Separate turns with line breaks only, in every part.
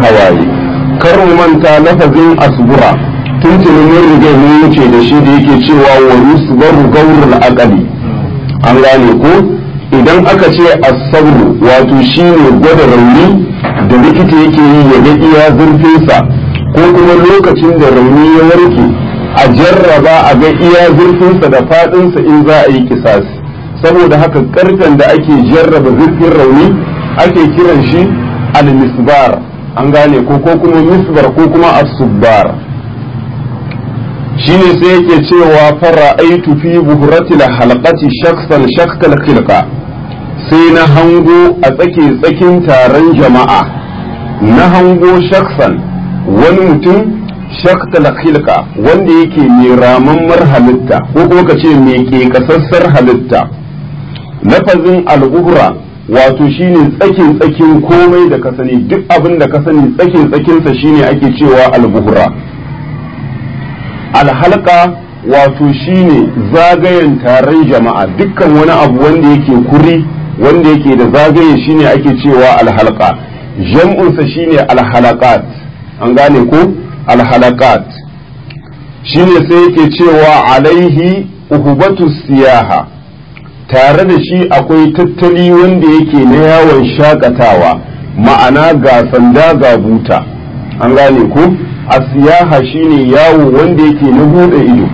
hawaye kar mu manta lafazin asbura tuntuni mun riga mun wuce da shi da yake cewa wa yusbaru gawrul aqali an gane ko idan aka ce asabru wato shine gwada rauni da likita yake yi ya ga iya zurfinsa ko kuma lokacin da rauni ya warke a jarraba a ga iya zurfinsa da faɗinsa in za a yi kisasi saboda haka karfen da ake jarraba zurfin rauni ake kiran shi al-misbar an gane ko ko kuma misbar ko kuma as-subbar shine sai yake cewa fara aitu fi buhuratil halqati shaksan shakkal khilqa sai na hango a tsake tsakin taron jama'a na hango shaksan wani mutum shaktal khilqa wanda yake mai ramammar halitta ko kuma ka ce mai ƙeƙasassar halitta lafazin al'ubra wato shine tsakin tsakin komai da ka sani duk abin da ka sani tsakin tsakinsa shine ake cewa albuhra alhalka wato shine zagayen taron jama'a dukkan wani abu wanda yake kuri wanda yake da zagaye shine ake cewa alhalka jam'unsa shine alhalakat an gane ko alhalakat shine sai yake cewa alaihi uhubatu siyaha tare da shi akwai tattali wanda yake na yawon shakatawa ma'ana ga sanda ga buta an gane ko a siyaha shine yawo wanda yake na buɗe ido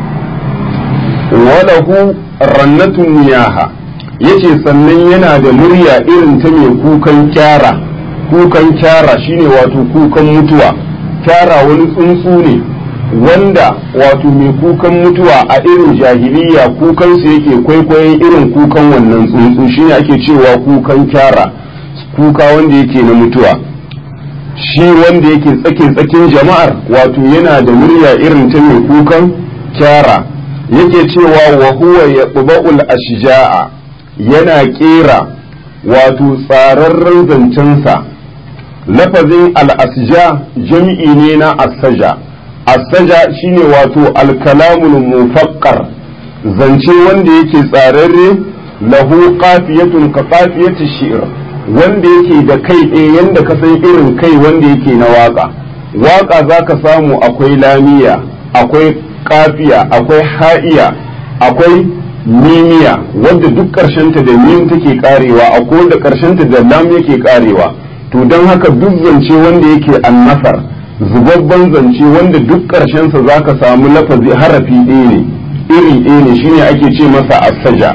walahu rannatun niyaha yace sannan yana da murya irin ta mai kukan kyara kukan kyara shine wato kukan mutuwa kyara wani tsuntsu ne wanda wato mai kukan mutuwa a irin jahiliya kukansu yake kwaikwayon irin kukan wannan tsuntsu shine ake cewa kukan kyara kuka wanda yake na mutuwa shi wanda yake tsakin tsakin jama'ar wato yana da murya irin ta mai kukan kyara yake cewa wa huwa ya ashja'a yana kera wato tsararren zancensa lafazin al-asja jam'i ne na asaja asaja shine wato alkalamul mufakkar zance wanda yake tsararre lahu qafiyatun ka qafiyati shi'r wanda yake da kai ɗaya yanda ka san irin kai wanda yake na waka waka zaka samu akwai lamiya akwai kafiya akwai ha'iya akwai mimiya wanda duk ta da mim take karewa akwai wanda ta da lam yake karewa to don haka duk zance wanda yake annasar zubabban zance wanda duk ƙarshensa za ka samu lafazi harafi ɗaya ne iri ɗaya ne shine ake ce masa asaja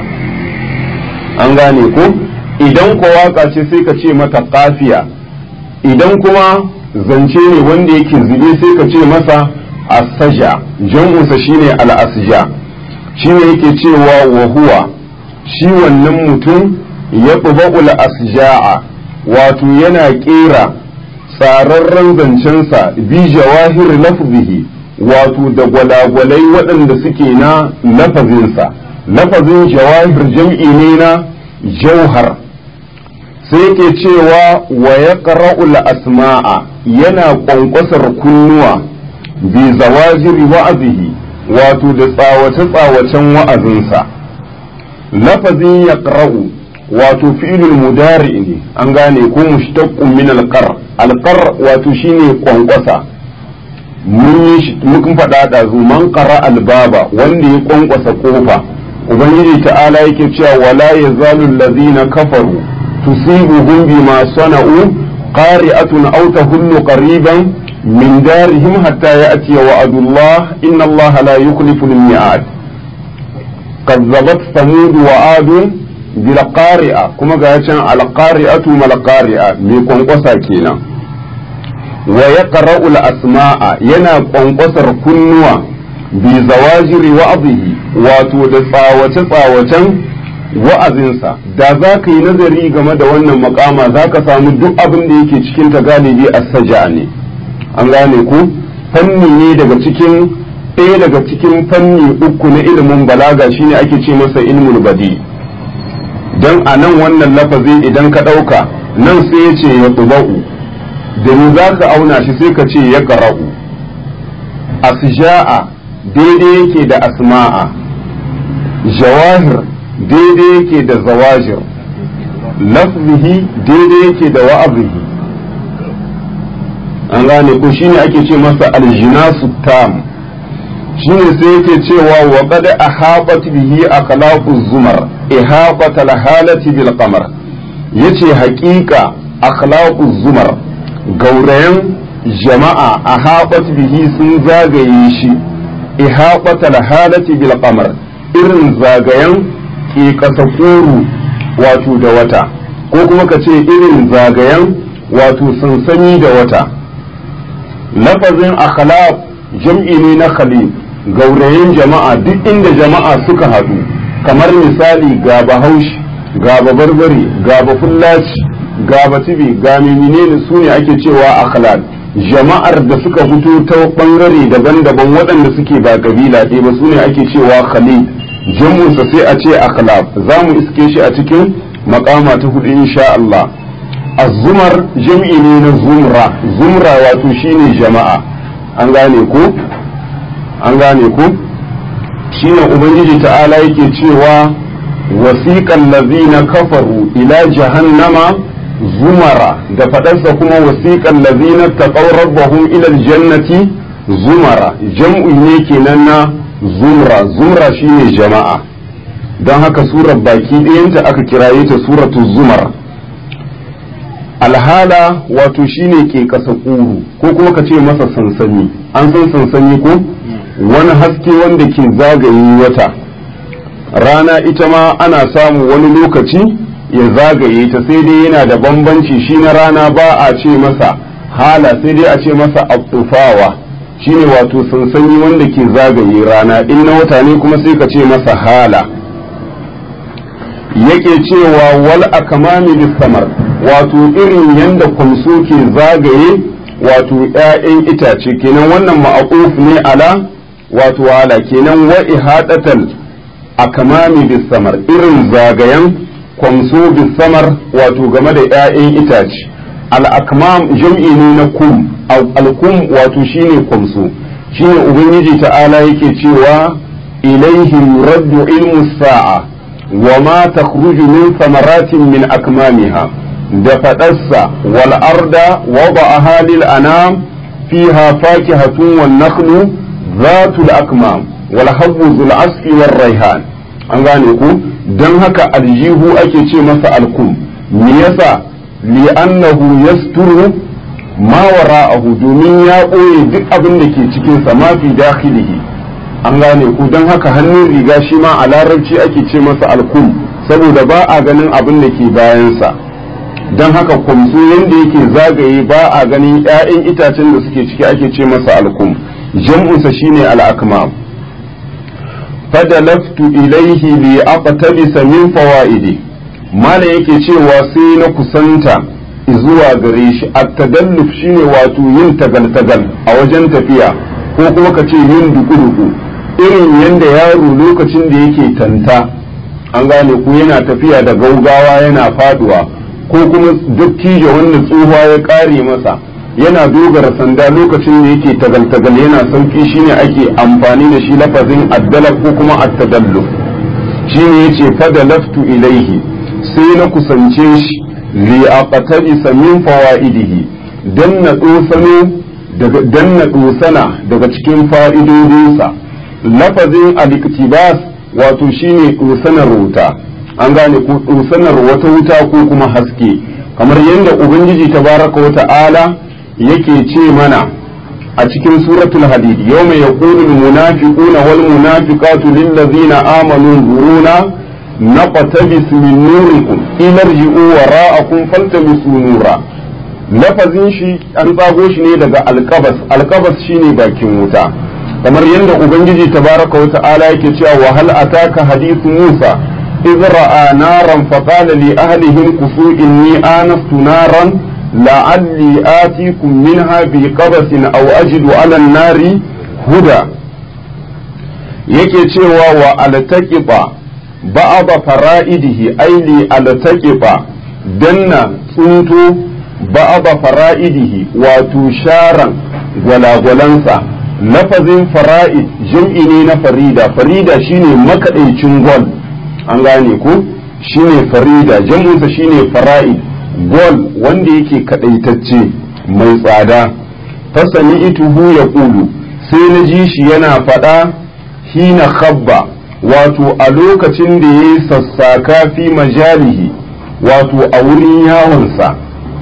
an gane ko idan ko waka ce sai ka ce mata kafiya idan kuma zance ne wanda yake zube sai ka ce masa asaja jam'usa shine al'asja shine yake cewa wa huwa shi wannan mutum ya ɓuɓɓul asja'a wato yana ƙera tsararren zancensa bi jawahir lafzihi wato da gwalagwalai waɗanda suke na lafazinsa lafazin jawahir jam'i ne na jauhar sai yake cewa wa ya asma'a yana ƙwanƙwasar kunnuwa bi zawajiri wa'azihi wato da tsawace-tsawacen wa'azinsa lafazin ya wato fi'ilul mudari ne an gane ko mushtaqqun min alqar alqar wato shine kwankwasa mun yi mun faɗa da zu man qara albaba wanda ya kwankwasa kofa ubangiji ta'ala yake cewa wala yazalu allazina kafaru tusibuhum bima sana'u qari'atun aw tahullu qariban min darihim hatta ya'ti wa'dullah inna allaha la yukhlifu al-mi'ad كذبت ثمود وعاد bilqari'a kuma ga can alqari'atu malqari'a mai kwankwasa kenan wa yaqra'u asmaa yana kwankwasar kunnuwa bi zawajiri wa'azihi wato da tsawace tsawacen wa'azinsa da za ka yi nazari game da wannan makama za ka samu duk abin da yake cikin ta galibi as-saja ne an gane ku fanni ne daga cikin ɗaya daga cikin fanni uku na ilimin balaga shine ake ce masa ilmul badi' don a nan wannan lafazi idan ka ɗauka nan sai ya ce ya tuba'u da ni za ka auna shi sai ka ce ya ƙara'u asja'a daidai yake da asma'a jawahir daidai yake da zawajir lafzihi daidai yake da wa'azihi an gane ko shine ake ce masa aljinasu tam shine sai yake cewa wa qad ahabat bihi akhlaqu zumar ihaqat alhalati bil qamar yace haƙiƙa akhlaqu zumar gaurayen jama'a ahabat bihi sun zagaye shi ihaqat alhalati bil qamar irin zagayen ke kasakuru wato da wata ko kuma ka ce irin zagayen wato sansani da wata lafazin akhlaq jam'i ne na khalil gaurayen jama'a duk inda jama'a suka haɗu kamar misali ga bahaushe ga barbare ga bafullaci ga batibi ga menene su ne ake cewa akhlaq jama'ar da suka fito ta bangare daban-daban waɗanda suke ba kabila ɗaya ba su ne ake cewa khalil jam'unsa sai a ce akhlaq za mu iske shi a cikin makama ta hudu insha Allah azumar jam'i ne na zumra zumra wato shine jama'a an gane ko an gane ko shine ubangiji ta'ala yake cewa wasiqal ladzina kafaru ila jahannama zumara da fadarsa kuma wasiqal ladzina taqaw rabbahum ila aljannati zumara jam'u ne kenan na zumra zumra shine jama'a don haka surar baki ɗayanta aka kiraye ta suratu zumar alhala wato shine ke kasa ƙuru ko kuma ka ce masa sansani an san sansani ko wani haske wanda ke zagaye wata rana ita ma ana samu wani lokaci ya zagaye ta sai dai yana da bambanci shi na rana ba a ce masa hala sai dai a ce masa abtufawa shine wato sansani wanda ke zagaye rana in na wata ne kuma sai ka ce masa hala yake cewa wal akamami samar wato irin yanda kwamso ke zagaye wato ‘ya'yan itace kenan wannan ma'aquf ne ala wato hala kenan wa ihadatal akamami samar irin zagayen kwamso samar wato game da ‘ya'yan itace al-akmam jam'i ne na kum al-kum wato shine kwamso shine ubangiji ta'ala yake cewa ilaihi yuraddu ilmu sa'a wa ma takhruju min thamaratin min akmamiha da faɗarsa wal arda wada'aha lil anam fiha fakihatun wan nakhlu zatul akmam wal habbu zul asfi war raihan an gane ku dan haka aljihu ake ce masa alkum me yasa li'annahu yasturu ma wara'ahu domin ya ɓoye duk abin da ke cikin sa ma fi dakhilihi an gane ku don haka hannun riga shi ma a larabci ake ce masa alkum saboda ba a ganin abin da ke bayansa don haka kumsu yadda yake zagaye ba a ganin 'ya'yan itacen da suke ciki ake ce masa alkum jam'unsa shine al'akmam fadalaftu ilaihi li aqtabisa min fawaidi mala yake cewa sai na kusanta zuwa gare shi at-tadalluf shine wato yin tagal-tagal a wajen tafiya ko kuma ka ce yin duku-duku irin yadda yaro lokacin da yake tanta an gane ku yana tafiya da gaugawa yana faduwa ko kuma dattijo wanda tsohuwa ya kare masa yana dogara sanda lokacin da yake tagal-tagal yana sauki shine ake amfani da shi lafazin addalaf ko kuma attadalluf shine yace fadalaftu ilaihi sai na kusance shi li aqtabisa min fawaidihi dan na dosano daga dan na dosana daga cikin fa'idodinsa lafazin al-iktibas wato shine dosanar wuta an gane ko dosanar wata wuta ko kuma haske kamar yadda ubangiji tabaraka wa ta'ala yake ce mana a cikin suratul hadid yawma yaqulu al-munafiquna wal munafiqatu lil ladzina amanu duruna naqtabis min nurikum ilarji'u wara'akum faltamisu nura lafazin shi an tsago shi ne daga alkabas alkabas shine bakin wuta kamar yadda ubangiji tabaraka wa ta'ala yake cewa wa hal ataka hadithu musa إذ رأى نارا فقال لأهلهم كفوا إني آنست نارا لعلي آتيكم منها بقبس أو أجد على النار هدى yake cewa wa altaqiba ba'da fara'idihi aili altaqiba danna tsunto ba'da fara'idihi wato sharan gwalagwalansa lafazin fara'id jam'i ne na farida farida shine makaɗaicin gwal an gane ko shine farida jam'insa shine fara'id gol wanda yake kadaitacce mai tsada fasami'tuhu yaqulu sai na ji shi yana faɗa hina khabba wato a lokacin da yayi sassaka fi majalihi wato a wurin yawonsa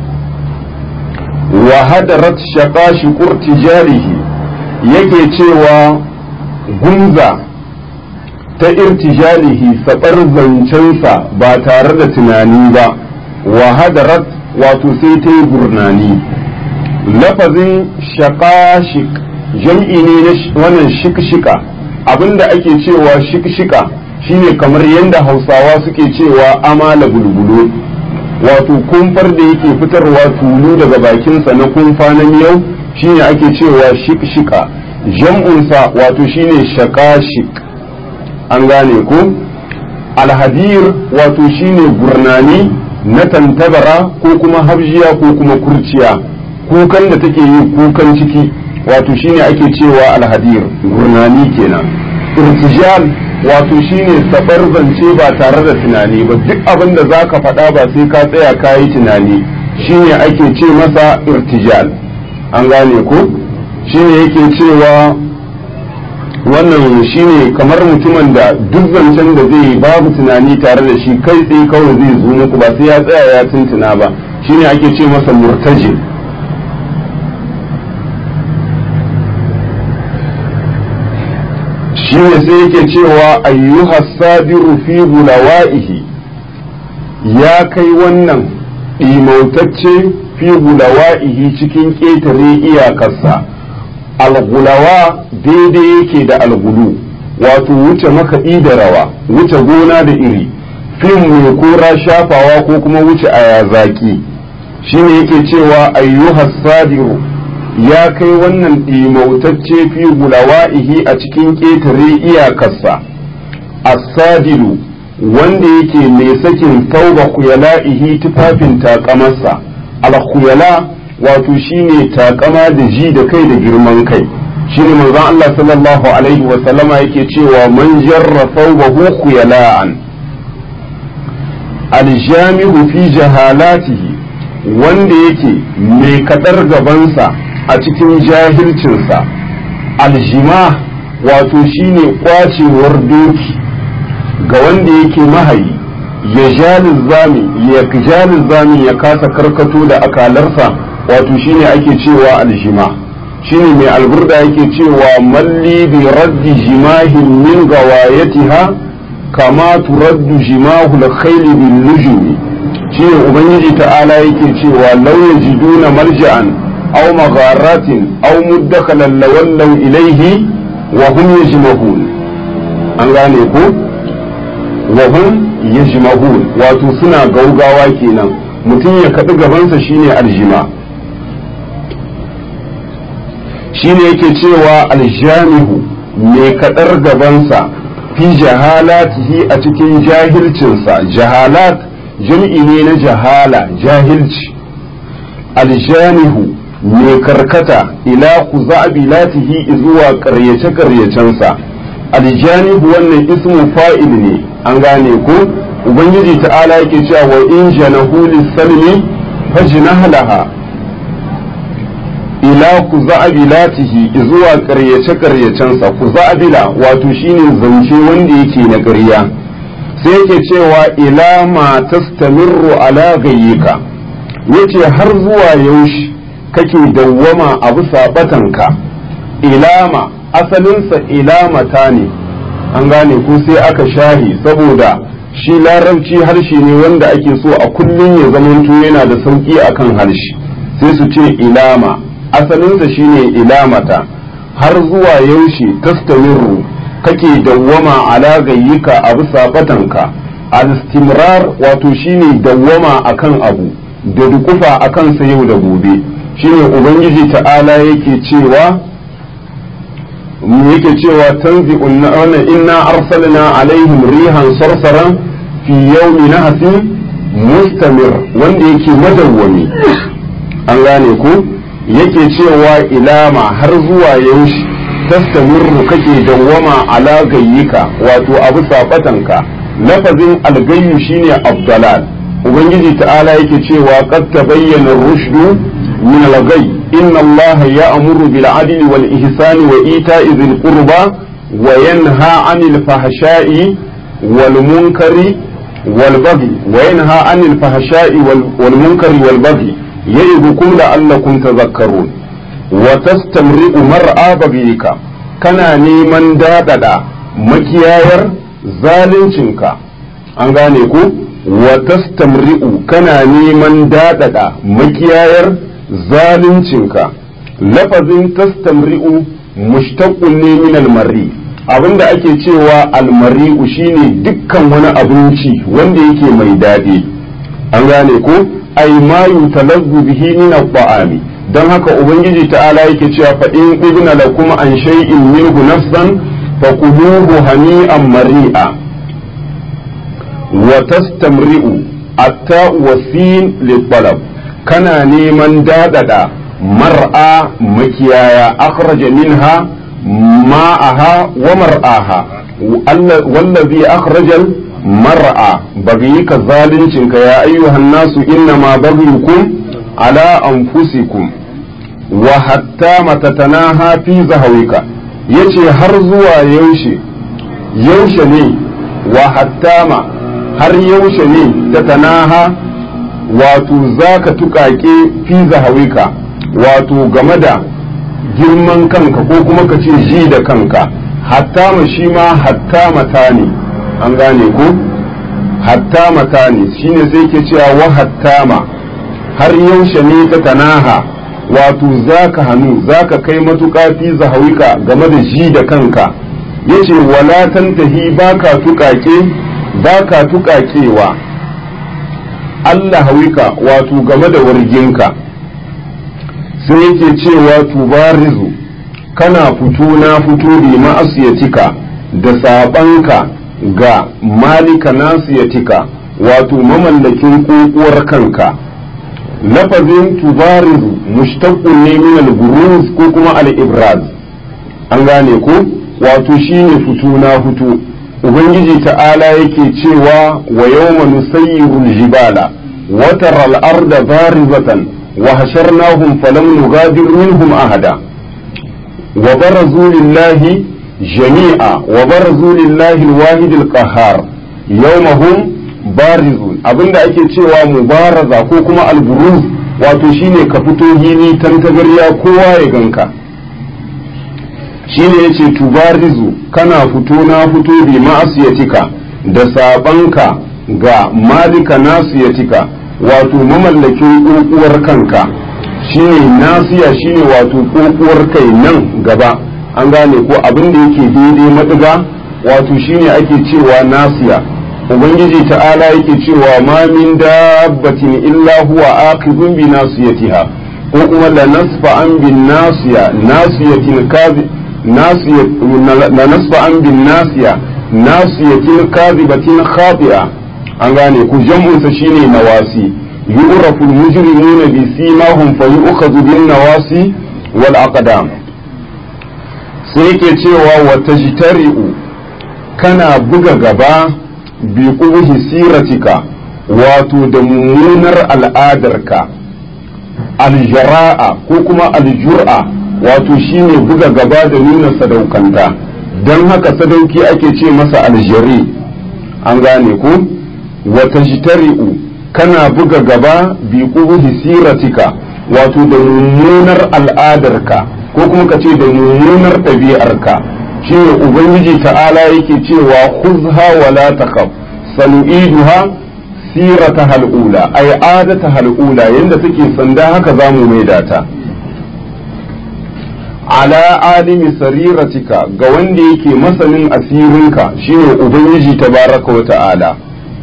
wa hadarat shaqashi qurtijalihi yake cewa gunza ta irtijalihi sabar zancensa ba tare da tunani ba wa hadarat wato sai ta yi gurnani lafazin shaqashik jam'i ne na wannan shikshika abinda ake cewa shikshika shine kamar yadda hausawa suke cewa amala bulbulu wato kumfar da yake fitarwa tulu daga bakinsa na kumfa na miyau shine ake cewa shikshika jam'unsa wato shine shakashik an gane ko alhadir wato shine gurnani na tantabara ko kuma habjiya ko kuma kurciya kukan da take yi kukan ciki wato shine ake cewa alhadir gurnani kenan irtijal wato shine sabar zance ba tare da tunani ba duk abin da zaka faɗa ba sai ka tsaya ka yi tunani shine ake ce masa irtijal an gane ko shine yake cewa wannan shine kamar mutumin da duk zancen da zai yi babu tunani tare da shi kai tsaye kawai zai zo muku ba sai ya tsaya ya tuntuna ba shine ake ce masa murtaji shine sai yake cewa ayyuha sabiru fi gulawa'ihi ya kai wannan ɗimautacce fi gulawa'ihi cikin ƙetare iyakarsa algulawa daidai yake da algulu wato wuce makaɗi da rawa wuce gona da iri fim mai kora shafawa ko kuma wuce aya zaki shine yake cewa ayyuhas sadiru ya kai wannan ɗimautacce fi gulawa'ihi a cikin ƙetare iyakarsa asadiru wanda yake mai sakin tauba kuyala'ihi tufafin takamarsa al wato shine takama da ji da kai da girman kai shine manzon Allah sallallahu alaihi wa sallama yake cewa man jarra thawbahu khuyala'an aljami'u fi jahalatihi wanda yake mai kadar gabansa a cikin jahilcinsa aljima wato shine kwacewar doki ga wanda yake mahayi ya jalin zami ya jalin zami ya kasa karkato da akalarsa wato shine ake cewa aljima shine mai alburda yake cewa malli bi raddi jimahin min gawayatiha kama turaddu jimahu al-khayl bil nujumi shine ubangiji ta'ala yake cewa law yajiduna malja'an aw magharatin aw muddakhalan lawallaw ilayhi wa hum yajmahun an gane ko wa hum yajmahun wato suna gaugawa kenan mutum ya kaɗi gabansa shine aljima shine yake cewa aljamihu mai kaɗar gabansa fi jahalatihi a cikin jahilcinsa jahalat jam'i ne na jahala jahilci aljamihu mai karkata ila kuzabilatihi zuwa karyace-karyacensa aljanihu wannan ismu fa'il ne an gane ko ubangiji ta'ala yake cewa wa in janahu lis-salmi fajnah laha ila kuzabilatihi zuwa karyace-karyacensa kuzabila wato shine zance wanda yake na ƙarya sai yake cewa ila ma tastamirru ala gayyika yace har zuwa yaushe kake dawwama a bisa batanka ilama asalinsa ilamata ne an gane ko sai aka shahi saboda shi larabci harshe ne wanda ake so a kullum ya zamanto yana da sauki akan harshe sai su ce ilama asalinsa shine ilamata har zuwa yaushe tastamiru kake dawwama ala gayyika a bisa batanka al-istimrar wato shine dawwama akan abu da dukufa akan sa yau da gobe shine ubangiji ta'ala yake cewa yake cewa tanzi wannan inna arsalna alaihim rihan sarsaran fi yawmi nahsin mustamir wanda yake madawwami an gane ku yake cewa ilama har zuwa yaushe tastamirru kake dawwama ala gayyika wato abu sabatanka lafazin algayyu shine abdalal ubangiji ta'ala yake cewa qad tabayyana rushdu min al-ghayy inna Allah ya'muru bil adli wal ihsani wa ita'i dhil qurba wa yanha 'anil fahsha'i wal munkari wal baghi wa yanha 'anil fahsha'i wal munkari wal baghi ya'idukum la'allakum tadhakkarun wa tastamri'u mar'a baghika kana neman dadada makiyayar zaluncinka an gane ku wa tastamri'u kana neman dadada makiyayar zaluncinka lafazin tastamri'u mushtaqqun ne min almarri abinda ake cewa almari'u shine dukkan wani abinci wanda yake mai daɗi an gane ko ai ma yutalazzu bihi min at-ta'ami dan haka ubangiji ta'ala yake cewa fa in ibna lakum an shay'in minhu nafsan fakuluhu hani'an mari'a wa tastamri'u atta wasin litalab kana neman dadada mar'a makiyaya akhraja minha ma'aha wa mar'aha wallazi akhrajal mar'a bagiyika zalincin ka ya ayyuhan nasu inna ma bagiyukum ala anfusikum wa hatta matatanaha fi zahawika yace har zuwa yaushe yaushe ne wa hattama har yaushe ne da tanaha wato zaka tukake fi zahawika wato game da girman kanka ko kuma ka ce ji da kanka hattama shi ma hattamata ne an gane ko hattamata ne shine sai ke cewa wa hattama har yaushe ne ta tanaha wato zaka hannu zaka kai matuƙa fi zahawika game da ji da kanka yace wala tantahi baka tuƙaƙe baka tuƙaƙewa Allah hawika wato game da warginka sai yake cewa tubarizu kana fito na fito bi ma'asiyatika da sabanka ga malika nasiyatika wato mamallakin kokuwar kanka lafazin tubarizu mushtaqqun ne min al-buruz ko kuma al-ibraz an gane ko wato shine fito na fito ubangiji ta'ala yake cewa wa yawma nusayyiru al-jibala wa tara al-arda barizatan wa hasharnahum falam nughadir minhum ahada wa barazu lillahi jami'a wa barazu lillahi al-wahid al-qahhar yawma hum barizun abinda ake cewa mubaraza ko kuma alburuz wato shine ka fito hili tantagarya kowa ya ganka shine yace tubarizu kana fito na fito bi ma'asiyatika da sabanka ga malika nasiyatika wato mamallakin kokuwar kanka shine nasiya shine wato kokuwar kai nan gaba an gane ko abin da yake daidai madiga wato shine ake cewa nasiya ubangiji ta'ala yake cewa ma min dabbatin illa huwa aqibun bi nasiyatiha ko kuma la nasfa an bin nasiya nasiyatin kazi nasiyat la nasfa an bin nasiya nasiyatin kazibatin khati'a an gane ku jam'un sa shine nawasi yu'rafu al-mujrimuna bi simahum fa yu'khadhu bin nawasi wal aqdam sai yake cewa wa tajtari'u kana buga gaba bi ƙubuhi siratika wato da mummunar al'adarka aljara'a ko kuma aljur'a wato shine buga gaba da nuna sadaukanta don haka sadauki ake ce masa aljari an gane ku wata jitari'u kana buga gaba bi ƙubuhi siratika wato da mummunar al'adarka ko kuma ka ce da mummunar ɗabi'arka shine ubangiji ta'ala yake cewa khuzha wala takhaf sanu'iduha sirata hal'ula ay adata hal'ula yanda take sanda haka zamu maida ta ala alimi sariratika ga wanda yake masanin asirinka shine ubangiji tabaraka wa ta'ala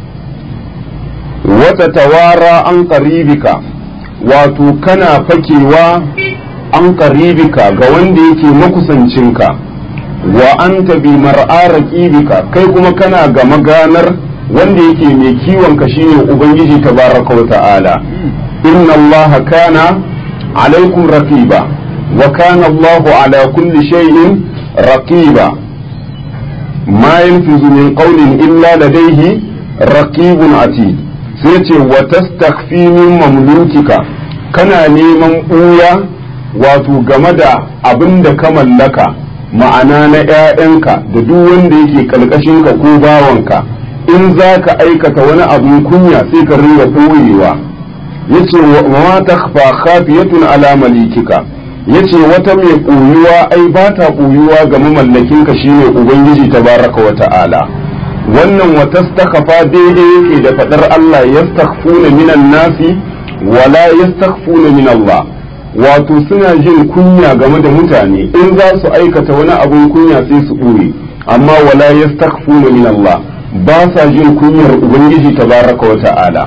wata tawara an qaribika wato kana fakewa an qaribika ga wanda yake makusancinka wa anta bi mar'a raqibika kai kuma kana ga maganar wanda yake mai kiwon ka shine ubangiji tabaraka wa ta'ala inna allaha kana alaikum raqiba wa kana allahu ala kulli shay'in raqiba ma yanfizu min qawlin illa ladayhi raqibun atid sai ce wa tastakhfi min mamlukika kana neman ɓuya wato game da abin da ka mallaka ma'ana na 'ya'yanka da duk wanda yake ka ko bawanka in za ka aikata wani abin kunya sai ka ringa ɓoyewa yace wa ma takhfa khafiyatun ala malikika yace wata mai ɓoyuwa ai ba ta ɓoyuwa ga mamallakinka shine ubangiji tabaraka wa ta'ala wannan wa tastakhafa daidai yake da fadar Allah yastakhfuna minan nasi wala yastakhfuna min Allah wato suna jin kunya game da mutane in za su aikata wani abun kunya sai su ɓoye amma wala yastakhfuna min Allah ba sa jin kunyar ubangiji tabaraka wa ta'ala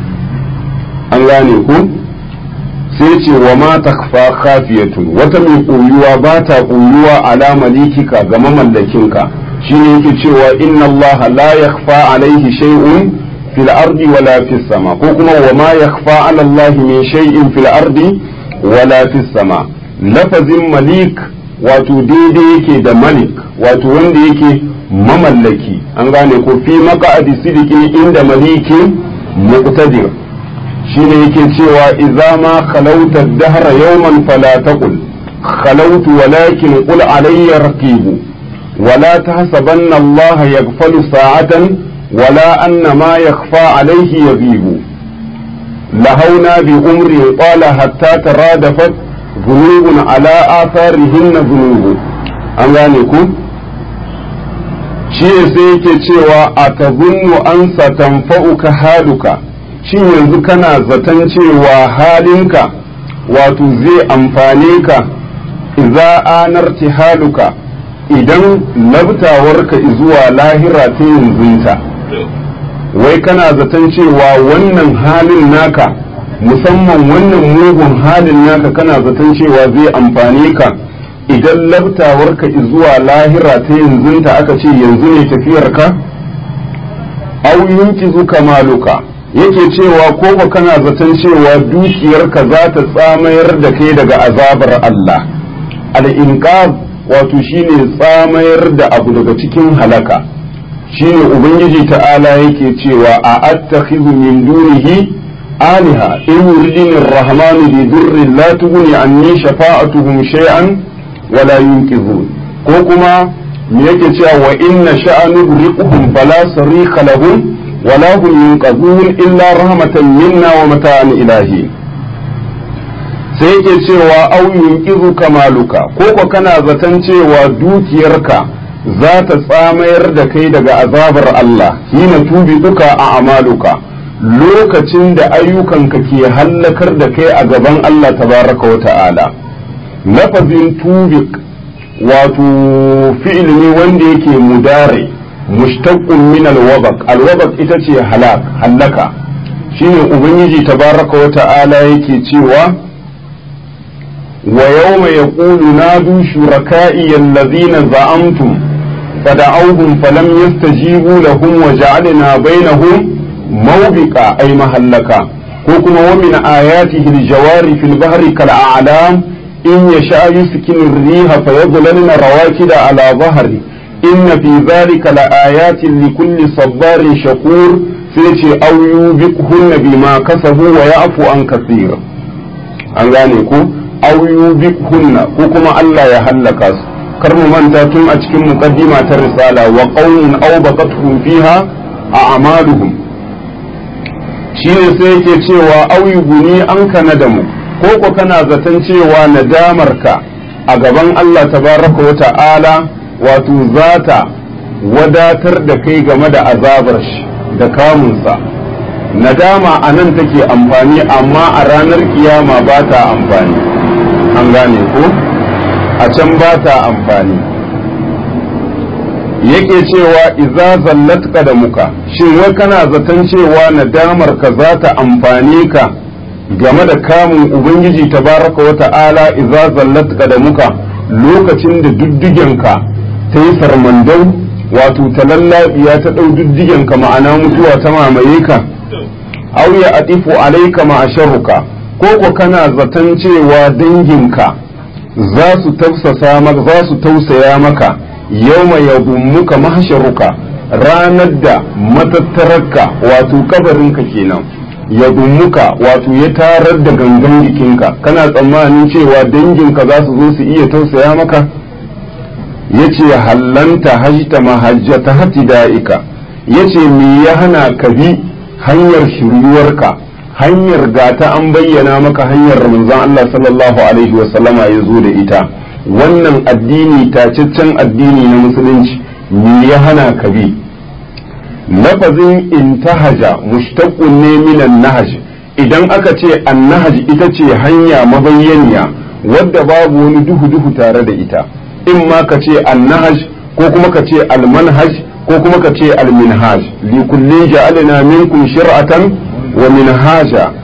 an gane ku sai ce wa ma takfa khafiyatun wata mai koyuwa ba ta koyuwa ala malikika ga mamallakinka shine yake cewa inna Allah la yakhfa alaihi shay'un fil ardi wala fis sama ko kuma wa ma yakhfa ala Allah min shay'in fil ardi wala fis sama lafazin malik wato daidai yake da malik wato wanda yake mamallaki an gane ko fi maqa'adi sidiqin inda malikin muqtadir shine yake cewa idza ma khalauta ad-dahra yawman fala taqul khalautu walakin qul alayya raqibu ولا تحسبن الله يغفل ساعة ولا أن ما يخفى عليه يغيب لهونا بأمر طال حتى ترادفت ذنوب على آثارهن ذنوب أنغانيكم shi sai yake cewa a tabunnu an satanfa'uka haluka shin yanzu kana zaton cewa halinka wato zai amfane ka idza anarti haluka idan labtawarka zuwa lahira ta yanzunta wai kana zaton cewa wannan halin naka musamman wannan mugun halin naka kana zaton cewa zai amfane ka idan labtawarka zuwa lahira ta yanzunta aka ce yanzu ne tafiyarka au yunkizu kamaluka yake cewa ko ba kana zaton cewa dukiyarka za ta tsamayar da kai daga azabar Allah al-inqab wato shine tsamayar da abu daga cikin halaka shine ubangiji ta'ala yake cewa a attakhidhu min dunihi aliha in yuridini ar-rahmanu bi durrin la tughni anni shafa'atuhum shay'an wala yunqidhun ko kuma me yake cewa wa inna sha'anu riquhum fala sarika lahum wala hum yunqadhun illa rahmatan minna wa mata'an ilahi sai yake cewa au yunqizu kamaluka ko ko kana zaton cewa dukiyarka za ta tsamayar da kai daga azabar Allah hina tubi duka a amaluka lokacin da ayyukanka ke hallakar da kai a gaban Allah tabaraka wa ta'ala lafazin tubik wato fi'il ne wanda yake mudare mushtaqqun min alwabaq alwabaq ita ce halak hallaka shine ubangiji tabaraka wa ta'ala yake cewa ويوم يقول نادوا شركائي الذين زعمتم فدعوهم فلم يستجيبوا لهم وجعلنا بينهم موبقا أي محلكا كوكما ومن آياته الجوار في البحر كالأعلام إن يشاء يسكن الريح فيظللن رواكد على ظهره إن في ذلك لآيات لكل صبار شكور سيتي أو يوبقهن بما كسبوا ويعفو عن كثير أنغانيكم aw hunna ko kuma Allah ya hallaka su kar mu manta tun a cikin muqaddima ta risala wa qaumun aw baqatuhum fiha a'maluhum shine sai yake cewa aw guni an kana da mu ko ko kana zaton cewa nadamarka a gaban Allah tabaraka wa ta'ala wato zata wadatar da kai game da azabar shi da kamunsa nadama a nan take amfani amma a ranar kiyama ba ta amfani an gane ko a can ba ta amfani yake cewa iza zallatka da muka shin wai kana zaton cewa nadamar ka za ta amfane ka game da kamun ubangiji tabaraka wa ta'ala iza zallatka da muka lokacin da duddigenka ta yi sarmandau wato ta lallabiya ta ɗau duddigenka ma'ana mutuwa ta mamaye ka aw ya atifu alaika ma sharruka ko ko kana zaton cewa danginka za su tausasa maka za su tausaya maka yawma yadummuka mahsharuka ranar da matattararka wato kabarinka kenan ya dummuka wato ya tarar da gangan jikinka kana tsammanin cewa danginka za su zo su iya tausaya maka ya ce hallanta hajjita mahajjata hatida'ika ya ce me ya hana ka bi hanyar shiryuwarka hanyar gata an bayyana maka hanyar manzon Allah sallallahu alaihi wasallama ya zo da ita wannan addini tacaccen addini na musulunci me ya hana ka bi lafazin intahaja mushtaqqun ne minan nahaj idan aka ce annahaj ita ce hanya mabayyaniya wadda babu wani duhu duhu tare da ita in ma ka ce annahaj ko kuma ka ce almanhaj ko kuma ka ce alminhaj li kulli ja'alna minkum shir'atan wa minhaja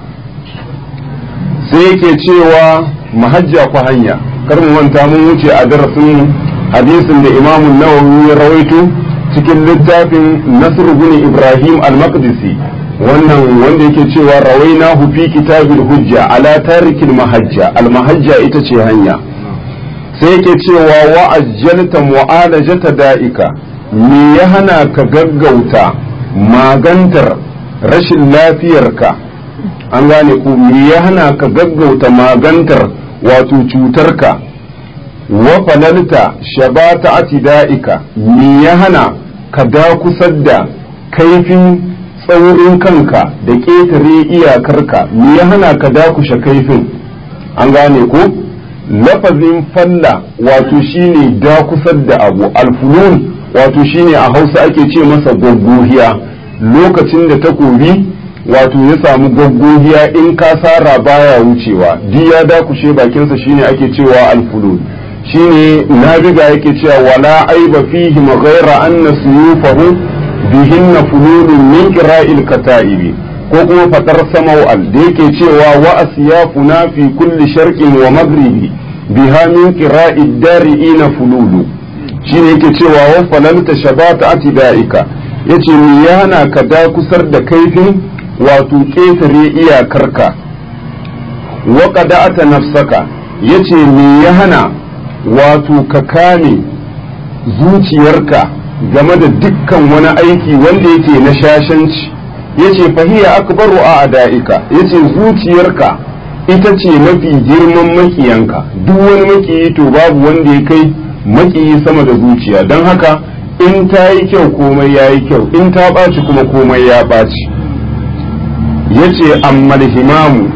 sai yake cewa mahajja ku hanya kar mu manta mun wuce a darasin hadisin da imamun nawawi ya rawaito cikin littafin Nasr bin Ibrahim al-Maqdisi wannan wanda yake cewa rawainahu fi kitabil hujja ala tarikil mahajja al-mahajja ita ce hanya sai yake cewa wa ajjalta mu'alajata da'ika me ya hana ka gaggauta magantar rashin lafiyarka an gane ku me ya hana ka gaggauta magantar wato cutarka wa falalta shabata atida'ika me ya hana ka dakusar da kaifin tsaurin kanka da ƙetare iyakarka me ya hana ka dakushe kaifin an gane ko lafazin falla wato shine dakusar da abu alfunun wato shine a hausa ake ce masa goggohiya lokacin da takobi wato ya samu goggohiya in ka sara baya wucewa di ya dakushe bakinsa shine ake cewa alfulun shine nabiga yake cewa wala aiba fihi ghaira anna suyufahu bihinna fululun min qira'il kata'ibi ko kuma fadar samawal da yake cewa wa asyafuna fi kulli sharqin wa maghribi biha min qira'id dari'ina fululu shine yake cewa wa falalta shabata atida'ika yace mi yana ka da kusar da kaifin wato ketare iyakarka wa qada'ata nafsaka yace me ya hana wato ka kame zuciyarka game da dukkan wani aiki wanda yake na shashanci yace fahiya akbaru a ada'ika yace zuciyarka ita ce mafi girman makiyanka duk wani makiyi to babu wanda ya kai makiyi sama da zuciya don haka in ta yi kyau komai ya yi kyau in ta ɓaci kuma komai ya ɓaci yace ammal himamu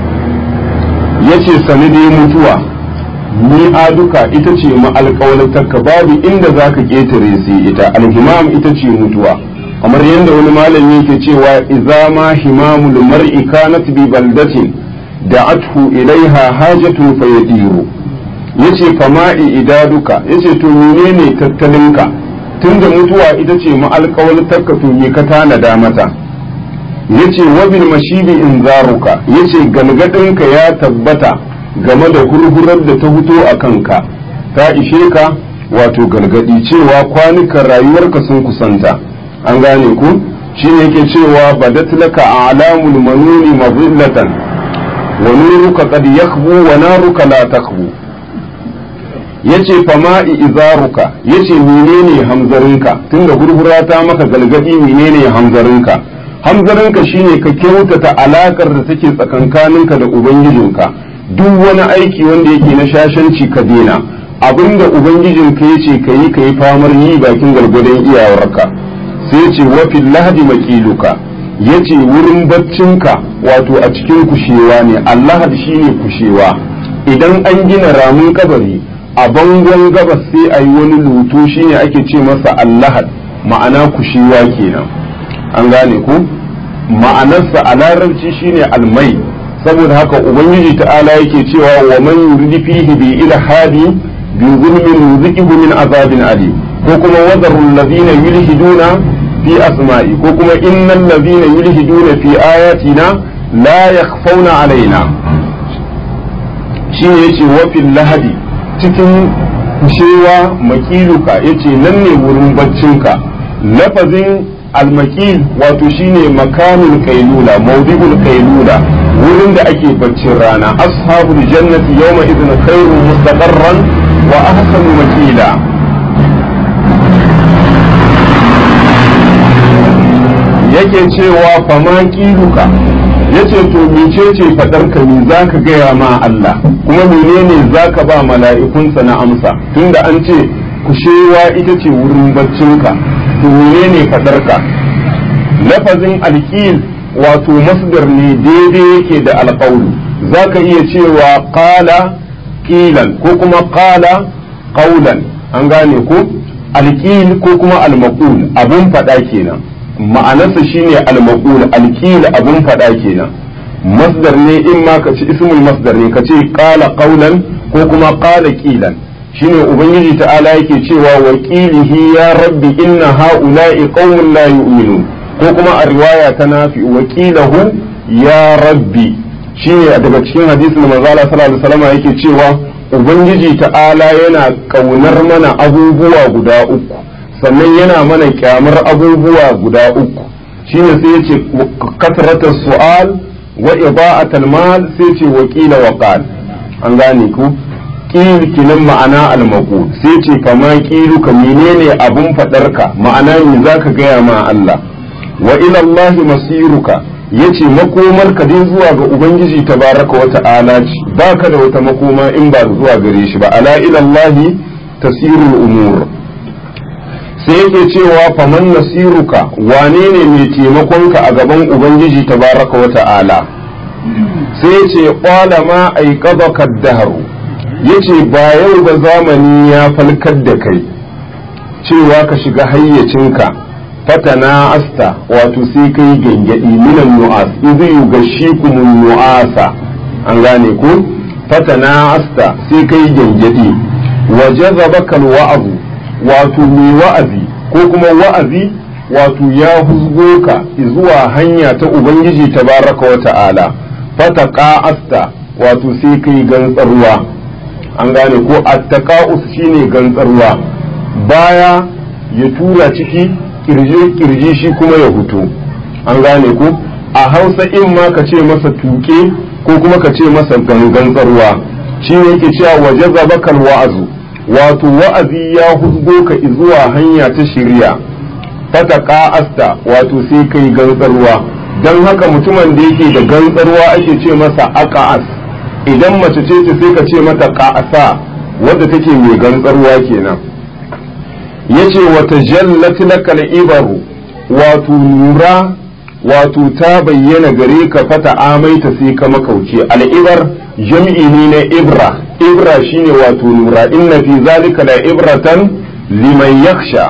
yace sani dai mutuwa ni aduka ita ce ma'alƙawalatarka babu inda za ka ƙetare sai ita alhimam ita ce mutuwa kamar yadda wani malami yake cewa iza ma himamul mar'i kanat bi baldatin da'athu ilaiha hajatun fayadiru yace fama'i idaduka yace to menene tattalinka tunda mutuwa ita ce ma'alƙawalatarka to me ka tanada mata yace wabil mashibi inzaruka yace galgadinka ya tabbata game da hurhurar da ta fito a kanka ta ishe ka wato gargadi cewa kwanukan rayuwarka sun kusanta an gane ku shi ne yake cewa badat laka alamul manuni mazillatan wa nuruka qad yakhbu wa naruka la takhbu yace fama'i izaruka yace menene hamzarinka tunda hurhura ta maka galgadi menene hamzarinka hamzarinka shine ka kyautata alakar da take tsakankaninka da ubangijinka duk wani aiki wanda yake na shashanci ka dena abinda ubangijinka ya ce ka yi ka yi famar yi bakin gargadon iyawarka sai ce wafin lahadi makiluka ya ce wurin baccinka wato a cikin kushewa ne allahad shine kushewa idan an gina ramin kabari a bangon gabas sai a yi wani lutu shine ake ce masa allahad ma'ana kushewa kenan an gane ku ma'anarsa a larabci shine almai saboda haka ubangiji ta'ala yake cewa wa man yuridi fihi bi ilhadi bi zulmin yuzikihu min azabin ali ko kuma wazarul ladina yulhiduna fi asma'i ko kuma innal ladina yulhiduna fi ayatina la yakhfawna alaina shine yace wa fil lahadi cikin kushewa makiluka yace nan ne wurin baccinka lafazin almakil wato shine makamin kailula maudi'ul kailula wurin da ake baccin rana ashabul jannati yawma idhin khairun mustaqarran wa ahsanu makila yake cewa fama kiluka yace to mecece fadar ka me zaka gaya ma Allah kuma menene zaka ba mala'ikunsa na amsa tunda an ce kushewa ita ce wurin baccinka to menene fadar ka lafazin alqil wato masdar ne daidai yake da alqaulu zaka iya cewa qala qilan ko kuma qala qaulan an gane ko alqil ko kuma almaqul abun fada kenan ma'anarsa shine al-maqul al-qil abun fada kenan masdar ne in ma ka ci ismul masdar ne ka ce qala qawlan ko kuma qala qilan shine ubangiji ta'ala yake cewa wa qilihi ya rabbi inna haula'i qaumun la yu'minun ko kuma a riwaya ta nafi wa qilahu ya rabbi shine daga cikin hadisin da manzo Allah sallallahu alaihi wasallam yake cewa ubangiji ta'ala yana kaunar mana abubuwa guda uku sannan yana mana kyamar abubuwa guda uku shine sai yace kasratar su'al wa ida'atul mal sai ce wa qila wa qal an gane ku qil kinan ma'ana al maqul sai ce kama qilu ka menene abun fadar ka ma'ana me zaka gaya ma Allah wa ila Allah masiruka yace makomar ka dai zuwa ga ubangiji tabaraka wa ta'ala ce baka da wata makoma in ba zuwa gare shi ba ala ila Allah tasirul umur sai yake cewa faman nasiruka wane ne mai taimakonka a gaban ubangiji tabaraka wa ta'ala sai ya ce kwala ma aikabaka daharu ya ce ba yau ba zamani ya falkar da kai cewa ka shiga hayyacinka fatana asta wato sai kai gangadi minan nu'as idh yughashikumun nu'asa an gane ko fatana asta sai kai gangadi wa jazabaka alwa'zu wato mai wa'azi ko kuma wa'azi wato ya huzgo ka zuwa hanya ta ubangiji tabaraka wa ta'ala fataka asta wato sai kai gantsarwa an gane ko attaqa'us shine gantsarwa baya ya tura ciki kirji kirji shi kuma ya fito an gane ko a hausa in ma ka ce masa tuke ko kuma ka ce masa gantsarwa shi ne yake cewa waje zabakal wa'azu wato wa'azi ya husgo ka zuwa hanya ta shirya fataka asta wato sai kai gantsarwa don haka mutumin da yake da gantsarwa ake ce masa aka'as idan mace ce ta sai ka ce mata ka'asa wadda take mai gantsarwa kenan yace wata jallat lakal ibaru wato nura wato ta bayyana gare ka fata amaita sai ka makauce al'ibar jam'i ne na ibra ibra shine wato nura inna fi zalika la ibratan liman yakhsha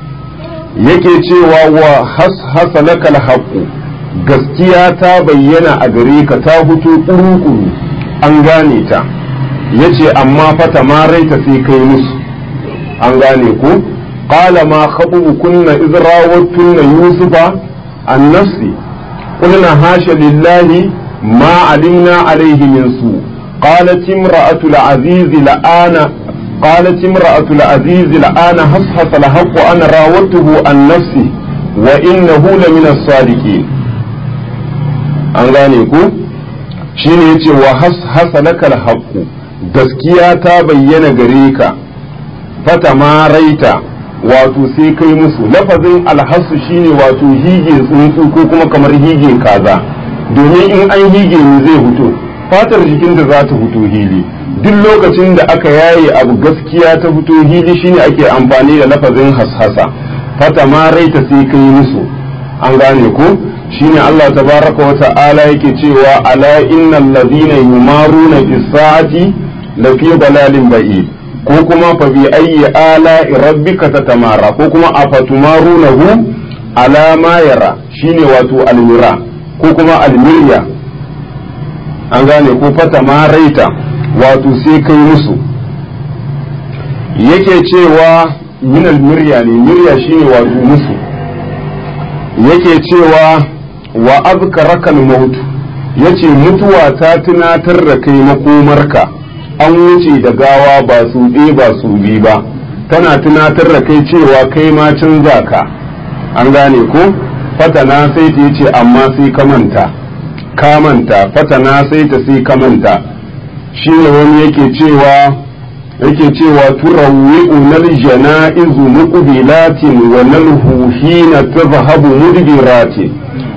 yake cewa wa hashasa lakal haqqu gaskiya ta bayyana a gare ka ta fito kuru an gane ta yace amma fata ma raita sai kai musu an gane ko qala ma kunna iz rawattunna yusufa an nafsi qulna hasha lillahi ma alimna alayhi min su قالت امرأة العزيز الآن قالت امرأة العزيز الآن حصحص الحق أنا راودته عن نفسي وإنه لمن الصادقين an gane ku shine yace wa hasa lakal haqqu gaskiya ta bayyana gare ka fata ma raita wato sai kai musu lafazin alhassu shine wato hige tsuntsu ko kuma kamar hige kaza domin in an hige ne zai fito fatar jikin da za ta fito hili duk lokacin da aka yaye abu gaskiya ta fito hili shine ake amfani da lafazin hashasa fata ma raita sai kai musu an gane ko shine Allah tabaraka wa ta'ala yake cewa ala innal ladina yumaruna bis sa'ati la fi dalalin ba'id ko kuma fa bi ayyi ala rabbika tatamara ko kuma afatumarunahu ala ma yara shine wato almira ko kuma almirya an gane ko fata ma raita wato sai kai musu yake cewa minal mirya ne mirya shine wato musu yake cewa wa azkaraka al-maut yace mutuwa ta tunatar da kai makomarka an wuce da gawa ba su ɗe ba su bi ba tana tunatar da kai cewa kai ma canza ka an gane ko fatana sai ta yace amma sai ka manta ka manta fatana sai ta sai ka manta shine wani yake cewa yake cewa turawwi'u nal janaizu muqbilatin wa nalhu hina tadhhabu mudbiratin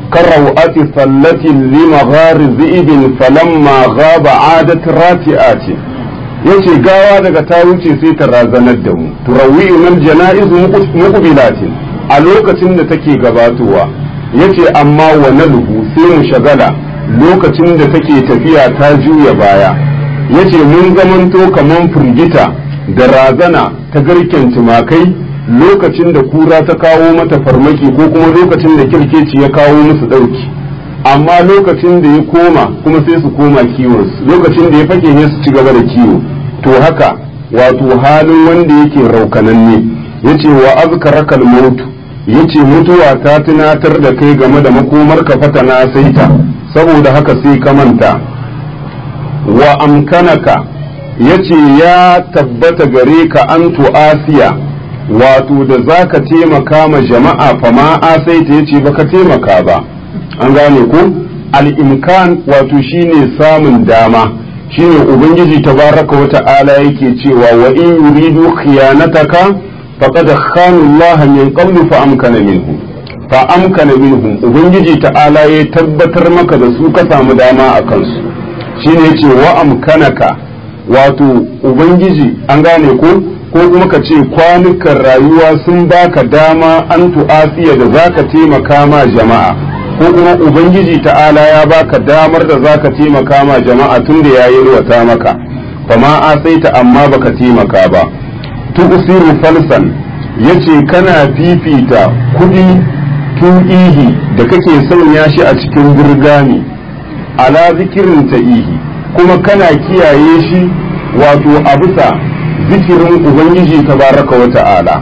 كروأة صلة لمغار ذئب فلما غاب عادت راتئات yace gawa daga ta wuce sai ta razanar da mu turawi nan jana'iz muqbilatin a lokacin da take gabatowa yace amma wa nalhu sai mu shagala lokacin da take tafiya ta juya baya yace mun zamanto kaman firgita da razana ta garken tumakai lokacin da kura ta kawo mata farmaki ko kuma lokacin da kirkeci ya kawo musu ɗauki amma lokacin da ya koma kuma sai su koma kiwon lokacin da ya fake ne su ci gaba da kiwo to haka wato halin wanda yake raukananne yace wa azkaraka al-maut yace mutuwa ta tunatar da kai game da makomar ka fatana saita saboda haka sai ka manta wa amkanaka yace ya tabbata gare ka an tu'asiya wato da za ka taimaka ma jama'a fa ma asaita yace baka taimaka ba an gane ko al-imkan wato shine samun dama shine ubangiji tabaraka wa ta'ala yake cewa wa in yuridu khiyanataka faqad khanu Allah min qablu fa amkana minhu fa amkana minhum ubangiji ta'ala ya tabbatar maka da su ka samu dama a kansu shine yace wa amkanaka wato ubangiji an gane ko ko kuma ka ce kwanukan rayuwa sun baka dama an tu'asiya da zaka taimaka ma jama'a ko kuma ubangiji ta'ala ya baka damar da zaka taimaka ma jama'a tunda ya yi maka fama asaita amma baka taimaka ba tu'siru falsan yace kana fifita kudi tu'ihi da kake sanya shi a cikin burgani ala zikirin ta'ihi kuma kana kiyaye shi wato a bisa zikirin ubangiji tabaraka wa ta'ala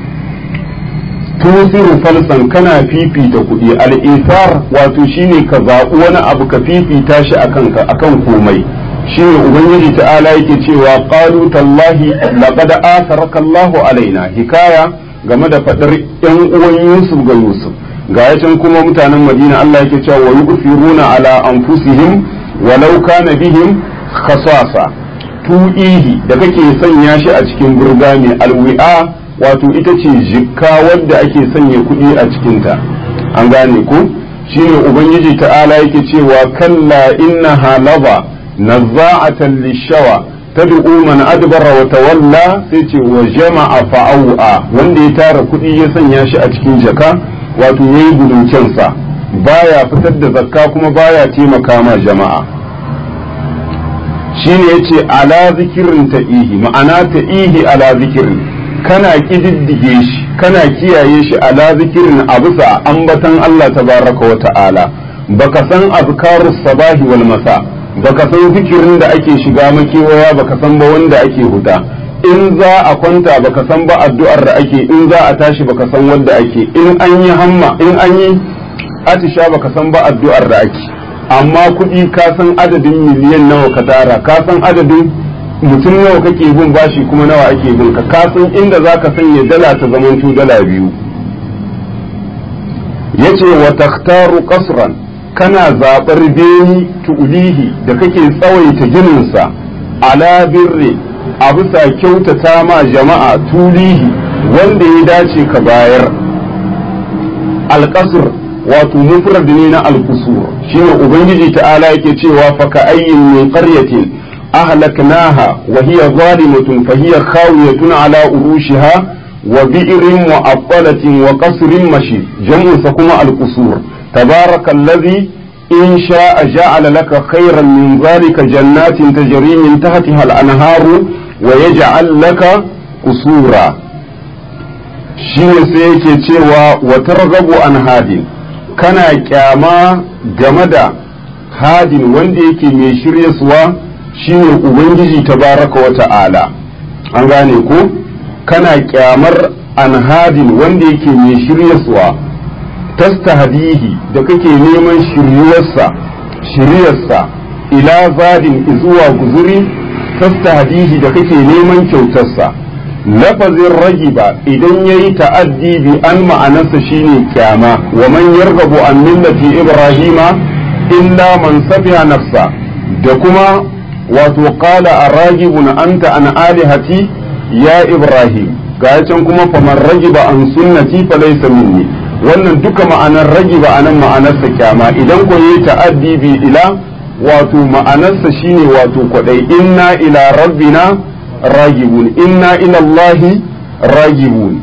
tusiru falsan kana fifita kuɗi al'isar wato shine ka zaɓi wani abu ka fifita shi akan akan komai shine ubangiji ta'ala yake cewa qalu tallahi laqad asaraka Allahu alaina hikaya game da fadar yan uwan Yusuf ga Yusuf ga yacin kuma mutanen Madina Allah yake cewa wa yusiruna ala anfusihim walau kana bihim khasasa tu'ihi da kake sanya shi a cikin burgami alwi'a wato ita ce jikka wadda ake sanya kuɗi a cikinta an gane ku shine ubangiji ta'ala yake cewa kalla innaha laba nazza'atan lishawa tad'u man adbara wa tawalla sai ce wa jama'a fa'au'a wanda ya tara kuɗi ya sanya shi a cikin jaka wato yayi gudun sa baya fitar da zakka kuma baya taimaka ma jama'a shine yace ala zikirin ta'ihi ma'ana ta'ihi ala zikirin kana kididdige shi kana kiyaye shi ala zikirin a bisa ambatan Allah tabaraka wa ta'ala baka san azkarus sabahi wal masa baka san zikirin da ake shiga makewaya baka san ba wanda ake huta in za a kwanta baka san ba addu'ar da ake in za a tashi baka san wanda ake in an yi hamma in an yi atisha baka san ba addu'ar da ake amma kuɗi ka san adadin miliyan nawa ka tara ka san adadin mutum nawa kake bin bashi kuma nawa ake bin ka ka san inda zaka sanya dala ta zamanto dala biyu yace wa takhtaru qasran kana zabar beni tuulihi da kake tsawaita gininsa ala birri a bisa kyautata ma jama'a tulihi wanda ya dace ka bayar alƙasr wato mufrad ne na alkusur shine ubangiji ta'ala yake cewa fa ka ayyin min qaryatin ahlaknaha wa hiya zalimatun fa hiya khawiyatun ala urushiha wa bi'rin mu'attalatin wa qasrin mashi jam'u sa kuma alkusur tabarakallazi in sha'a ja'ala laka khayran min zalika jannatin tajri min tahtiha al-anharu wa yaj'al laka qusura shine sai yake cewa wa targhabu an hadin kana kyama game da hadin wanda yake mai shiryaswa shine ubangiji tabaraka wa ta'ala an gane ko kana kyamar an hadin wanda yake mai shiryaswa tastahdihi da kake neman shiryuwarsa shiryarsa ila zadin zuwa guzuri tastahdihi da kake neman kyautarsa lafazin ragiba idan ya yi ta'addi bi an ma'anarsa shine kyama wa man yargabu an millati ibrahima illa man safiha nafsa da kuma wato qala arragibun anta an alihati ya ibrahim ga can kuma faman ragiba an sunnati falaysa minni wannan duka ma'anar ragi ba anan ma'anarsa kyama idan ko yi ta'addi bi ila wato ma'anarsa shine wato kwadai inna ila rabbina ragibun inna ila allahi ragibun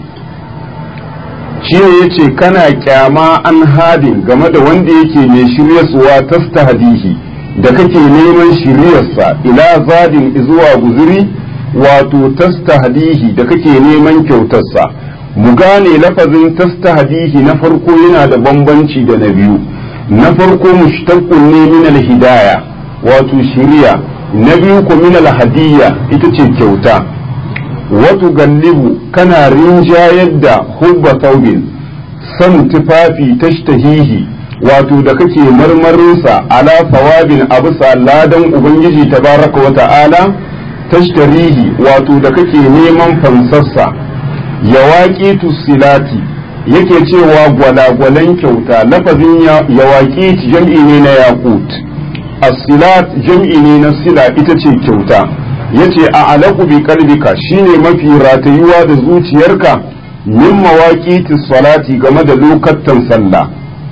shine yace kana kyama an hadin game da wanda yake mai shiryarsuwa tastahdihi da kake neman shiryarsa ila zadin zuwa guzuri wato tastahdihi da kake neman kyautarsa mu gane lafazin tastahdihi na farko yana da bambanci da na biyu na farko mushtaqqun ne min al-hidaya wato shiriya na biyu ko min al-hadiyya ita ce kyauta wato gallibu kana rinjayar da hubba taubin san tufafi tashtahihi wato da kake marmarinsa ala sawabin abusa ladan ubangiji tabaraka wa ta'ala tashtarihi wato da kake neman fansarsa yawaƙi silati yake cewa gwalagwalan kyauta lafazin yawaƙi jam'i ne na yaƙut as-silat jam'i ne na sila ita ce kyauta yace a alaku bi kalbika shine mafi ratayuwa da zuciyarka min mawaqiti salati game da lokatan sallah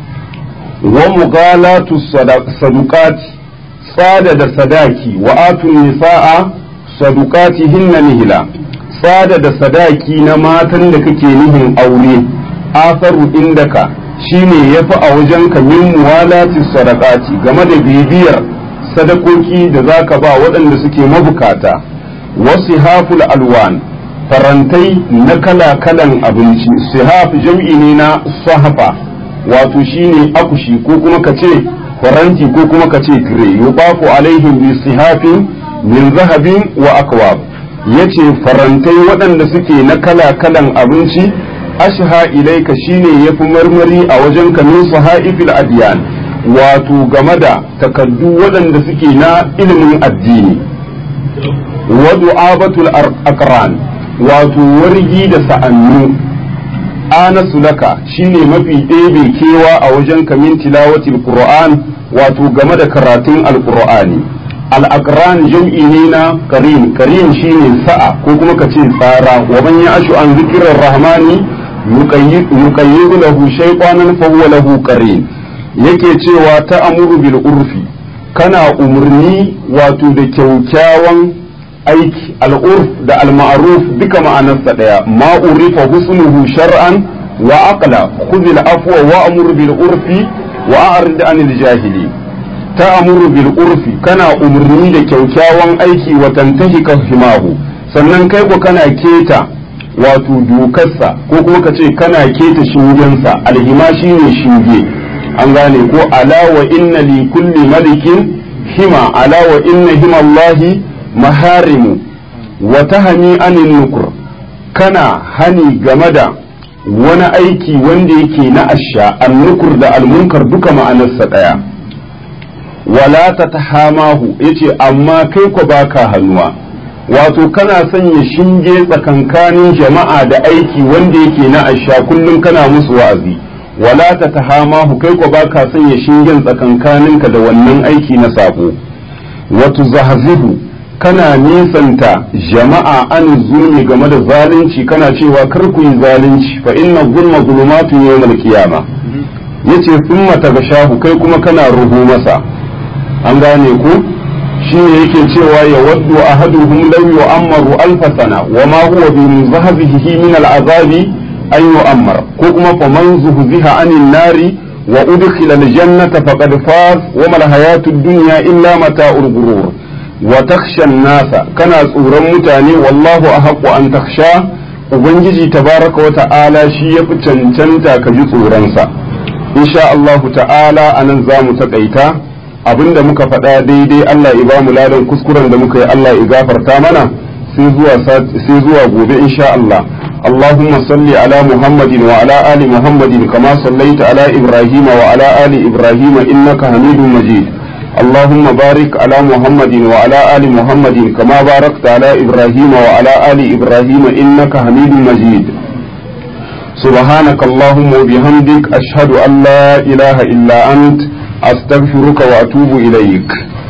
wa mughalatu sadaqati tsada da sadaki wa atun nisaa sadaqatihinna nihila tsada da sadaki na matan da kake nihin aure asaru indaka shine yafi a wajenka min muwalati sadaqati game da bibiyar sadakoki da zaka ba waɗanda suke mabukata wasu haful alwan farantai na kala-kalan abinci sihaf jam'i ne na sahafa wato shine akushi ko kuma ka ce faranti ko kuma ka ce tire yubaku alaihim bi sihafin min zahabin wa akwab yace farantai waɗanda suke na kala-kalan abinci ashha ilaika shine yafi marmari a wajen ka min sahaifil adiyan wato game da takaddu waɗanda suke na ilimin addini wa du'abatul aqran wato wargi da sa'annu anasu laka shine mafi ɗebe kewa a wajen kamin tilawatil qur'an wato game da karatun alqur'ani al-aqran jam'i ne na karim karim shine sa'a ko kuma ka ce tsara wa man ya'shu an zikrir rahmani yuqayyidu lahu shaytanan fa huwa lahu qarin yake cewa ta amuru bil urfi kana umarni wato da kyaukyawan aiki al'urf da al-ma'ruf duka ma'anarsa daya ma urifa husnuhu shar'an wa aqla khudh al-afwa wa amur bil urfi wa a'rid anil jahili ta amuru bil urfi kana umarni da kyaukyawan aiki wa tantahika himahu sannan kai ko kana keta wato dokarsa ko kuma ka ce kana keta shingensa alhima shine shinge an gane ko ala wa inna li kulli malikin hima ala wa inna hima Allahi maharimu wa tahani anin nukur kana hani game da wani aiki wanda yake na asha annukur da almunkar duka ma'anarsa ɗaya wala ta tahamahu yace amma kai ko baka hannuwa wato kana sanya shinge tsakankanin jama'a da aiki wanda yake na asha kullum kana musu wa'azi wala ta tahamahu kai ko baka sanya shingen tsakankaninka da wannan aiki na sabo wato zahzihu kana nisanta jama'a an zulmi game da zalunci kana cewa kar ku yi zalunci fa inna zulma zulumatun yawmal qiyama yace thumma tagashahu kai kuma kana ruhu masa an gane ku shine yake cewa ya waddu ahaduhum law yu'ammaru alf sana wa ma huwa bi muzahzihi min al'azabi an yu'ammar ko kuma fa man zuhziha anin nari wa udkhila al-jannata faqad faz wa mal hayatud dunya illa mata'ul ghurur wa takhsha nasa kana tsoron mutane wallahu ahqqu an takhsha ubangiji tabaraka wa ta'ala shi yafi cancanta ka ji tsoronsa insha Allah ta'ala anan zamu takaita abinda muka faɗa daidai Allah ya bamu ladan kuskuren da muka yi Allah ya gafarta mana sai zuwa sai zuwa gobe insha Allah اللهم صل على محمد وعلى آل محمد كما صليت على إبراهيم وعلى آل إبراهيم إنك حميد مجيد اللهم بارك على محمد وعلى آل محمد كما باركت على إبراهيم وعلى آل إبراهيم إنك حميد مجيد سبحانك اللهم وبحمدك أشهد أن لا إله إلا أنت أستغفرك وأتوب إليك